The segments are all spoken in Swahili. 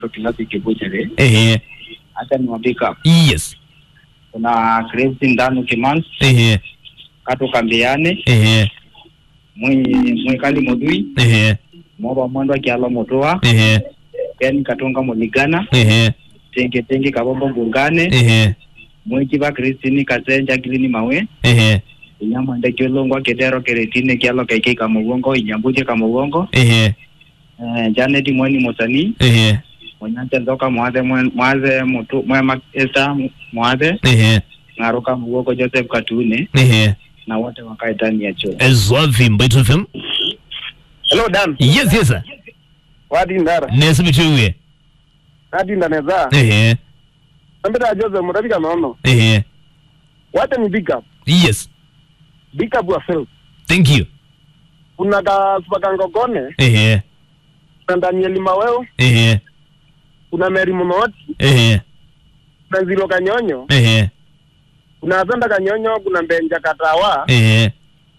kilasi kibuchere ehe acha ni wabika yes kuna Crazy Ndanu Kimans ehe Kato Kambiane ehe mwi mwikali Modui ehe Moba Mwandwa Kialo Motoa ehe Ken Katonga Muligana ehe Tenge Tenge Kabombo Ngungane ehe Mwikiba Christine Kasenja Kilini Mawe ehe Inyama Ndeke Longwa Kedero Keretine Kialo Keke Kamugongo Inyambuje Kamugongo ehe eh, Janet Mweni Musani ehe Mwenyacha Nzoka Mwaze Mwen- Mwaze Mutu Mwema Esther Mwaze ehe Ngaruka Mugogo Joseph Katune ehe na wote wakae ndani ya choo. ezwavi mbaitu fm Hello Dan. yes yes sir. Wadi ndara. nesibituwe Wadi ndaneza. ehe Nambita Jose murabika nono. ehe Wacha ni big up. yes Big up yourself. thank you Kuna ka supakangogone, ehe kuna Daniel Maweo, ehe kuna Mary Munoti, ehe kuna Zilo Kanyonyo, ehe kuna Azanda Kanyonyo, kuna Mbenja Katawa, ehe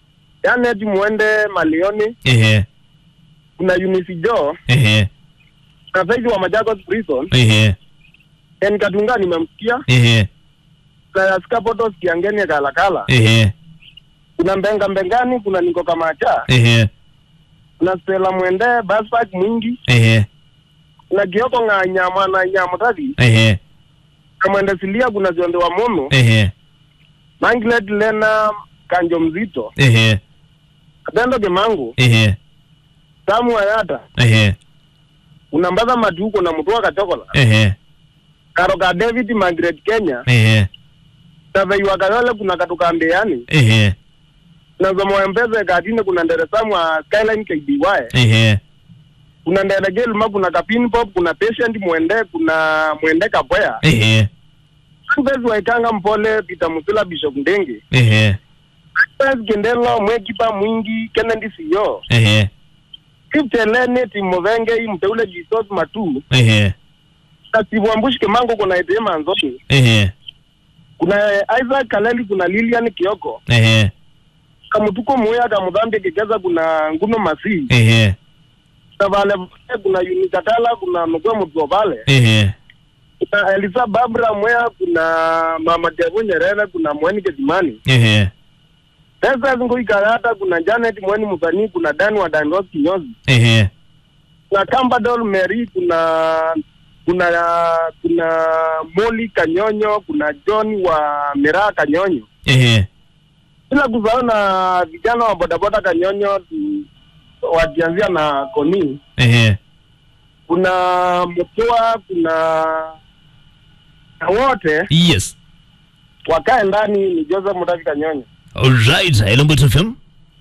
Janet Mwende Malioni, ehe kuna Eunice Jo, ehe kuna Faith wa Machakos Prison, ehe Ken Katunga nimemsikia, ehe kuna Skapotos Kiangeni Kalakala, ehe kuna Mbenga Mbengani, kuna Niko Kamacha, ehe kuna Stella Mwende, Baspak Mwingi, ehe kuna Kioko Ng'anya Mwana Nyamutati, ehe kamwende silia kuna jonde wa mono ehe manglet lena kanjo mzito ehe katendo kemangu ehe samu ayata ehe kuna mbadha matuko na mutua kachokola ehe karo ka david magret kenya ehe taveiwa kayole kuna katukambeani ehe na zomo mpeze katine kuna ndere samu a skyline kby ehe kuna ndere gelma kuna kapin pop kuna patient mwende kuna mwende kapoya ehe mpezi waikanga mpole peter musila bishop ndenge ehe Pes kendelo mwekipa mwingi kenendi siyo ehe kiptelene timuvenge imteule jisos matu ehe kasibwambushi kemango kuna etema nzote ehe kuna isaac kaleli kuna lilian kioko ehe kamutuko muya kamudhambi kekeza kuna nguno masi ehe na vale kuna unikatala kuna nukwe mutuo vale ehe kuna elisa babra mwea kuna mama devu nyerere kuna mweni ketimani ehe sasa zingoikarata kuna janet mweni musanii kuna dan wa danros kinyozi ehe kuna Cambadol Mary, kuna kuna kuna Moli Kanyonyo, kuna John wa Miraa Kanyonyo, ehe bila kusahau na vijana wa bodaboda Kanyonyo tu- wakianzia na Koni, ehe kuna Mutua, kuna na wote yes wakae ndani. Ni Joseph Mutavi Kanyonyo. alright hello mbaitu fm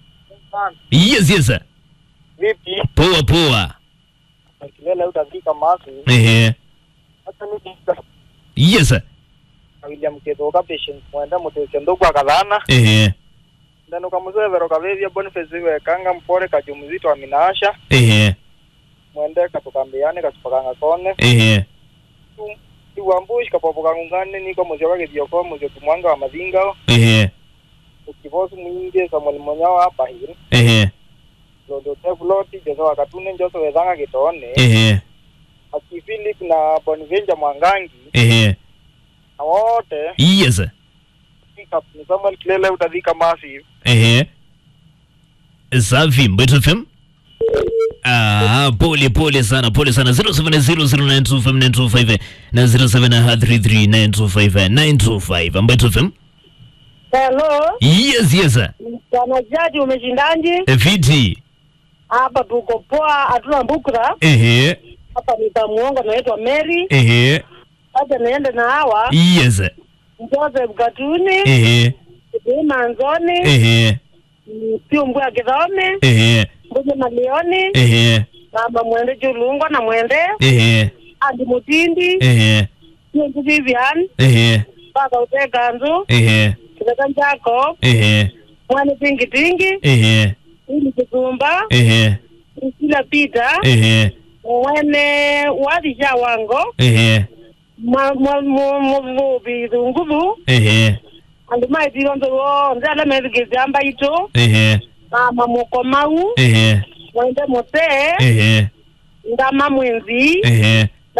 yes yes sir. Vipi poa poa kilele utafika masu ehe hata ni yes sir. William Kithoka patient mwenda mutesya ndugu akathana ehe ndano kamuzevero kavevya Boniface wekanga mpore kajumzito wa minasha ehe mwende katukambiane kasupakanga kone ehe iwambushi kapopokangungane niko musyo kakithioko musyo kumwanga wa mathingao ehe ukivosu mwingi samuel monyawa apahiri ehe londo tebuloti jose wakatune njose wethanga kitone ehe aki philip na bonivenja mwangangi ehe na wote yes sir. pick up ni samuel kilele utathika massive ehe safi mbaitu fm Ah, pole pole sana pole sana 0700925925 na 0733925925 mbaitu fm Hello, yes yes sir. bwana jaji, umeshindaje? viti Hapa tuko poa, hatuna mbukra ehe hapa. Nitamuonga, naitwa Mary. ehe Acha niende na hawa yes Joseph Katuni, ehe Ima Nzoni, ehe Piu Mbwa Kithome, ehe Mbuje Malioni, ehe Mama Mwende Julungwa na Mwende, ehe Andi Mutindi, ehe Piu Vivian, ehe Baka Uteganzu, ehe Kizaka Jacob, ehe Mwani Tingi Tingi, ehe Ili Kizumba, ehe Priscilla Peter, ehe Mwene Wadisha Wango, ehe muvuvi thunguvu ehe andu maithiro nthuru nzala methikithia mbaito ehe mama mukomau ehe mwende mutee ehe ndama mwenzi ehe